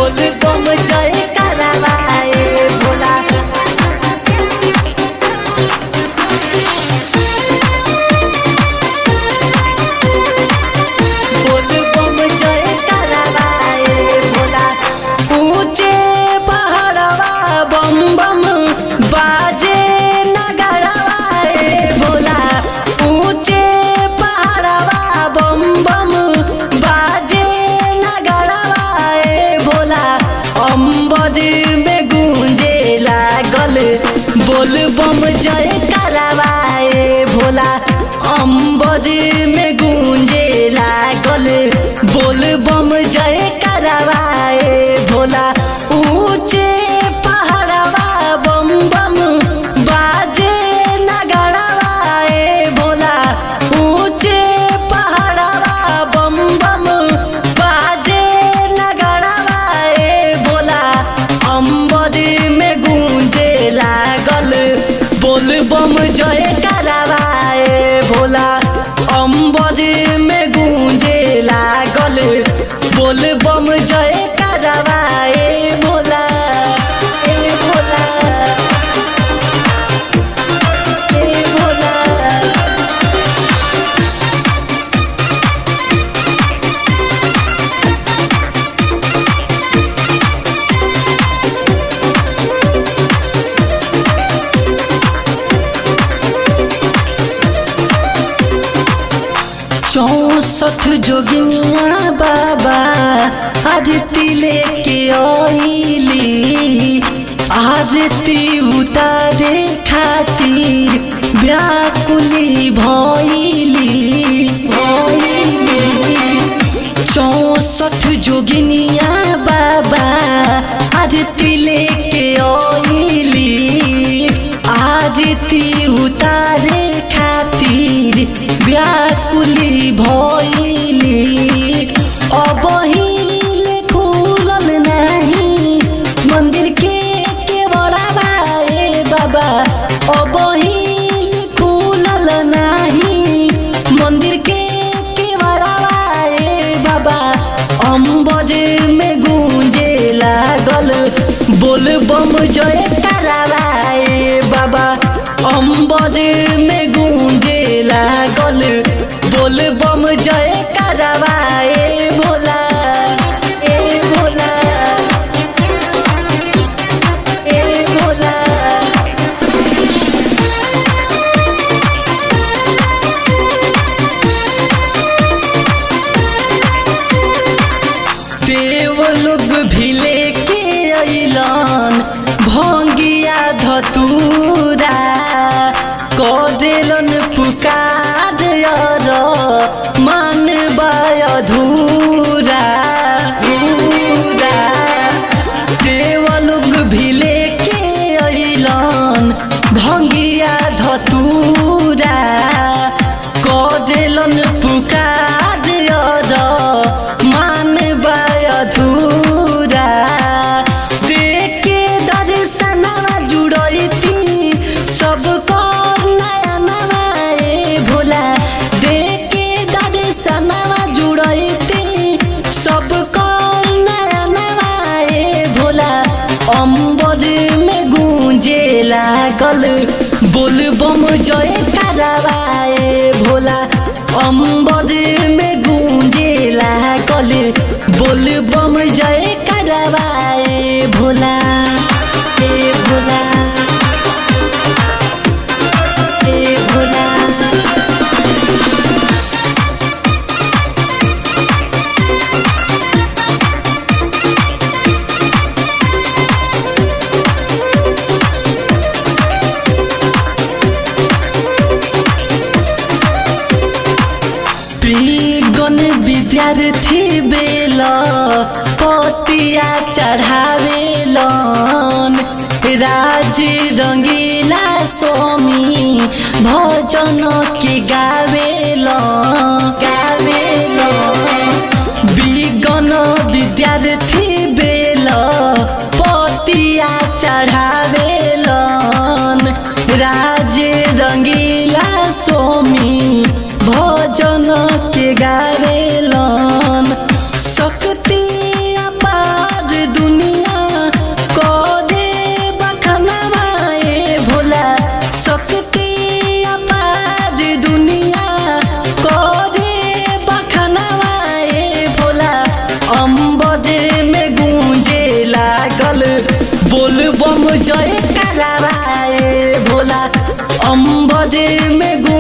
बोल बम जय करवाए भोला बोल बम जय करवाए भोला ऊंचे पहाड़वा बम बम बाजे नगरवाए भोला ऊंचे पहाड़वा बम बम बाजे नगरवाए भोला अम्बर में गूंजे लागल बोल बम जय करवाए भोला अम्बर में गूंजे लागल बोल बम जय करवाए भोला ऊंचे पहाड़वा बम बम बाजे नगरवाए भोला ऊंचे पहाड़वा बम बम बाजे नगरवाए भोला अम्बर में गूंजे लागल बोल बम जय करवाए भोला अम्बर में गूंजे लागल बोल बम जय करवाए भोला ए भोला ए भोला चौसठ जोगिनिया बाबा आरती लेके आईली आरती उतारे खातिर व्याकुली भइली भइली चौसठ जोगिनिया बाबा आरती लेके आईली आरती उतारे खातिर व्याकुली भइली अबहिले खुलल नाही मंदिर के केवड़ाबा ए बाबा अबहिले खुलल नाही मंदिर के केवड़ाबा ए बाबा अम्बर में गूंजे लागल बोल बम जय करवाए बाबा अम्बर में गूंजे लागल बोल बम जय करवाए भोला ए भोला ए भोला देव लोग भी लेके अइलन भंगिया धतूरा करेलन पुकार अर मन अधूरा धूरा। देव लोग भी लेके अइलन भंगिया धतूरा करेलन पुकार अर मान अधूरा देखे दर्शनवा जुड़ती सब कर नया नवा ए भोला देखे दर्शनवा जुड़ती सब कर नया नवा ए भोला अम्बर में गूंजे लागल बोल बम जय करवाए भोला अम्बर में गूंजे लागल बोल बम जय करवाए भोला ए भोला ए भोला गण विद्यार्थी बेल पतिया चढ़ावेलन राज रंगीला स्वामी भजन के गावेल गावेल विगन विद्यार्थी बेल पतिया चढ़ावेलन राज रंगीला स्वामी भजन के गावेलन शक्ति अपार जय करावाए भोला अम्बरे में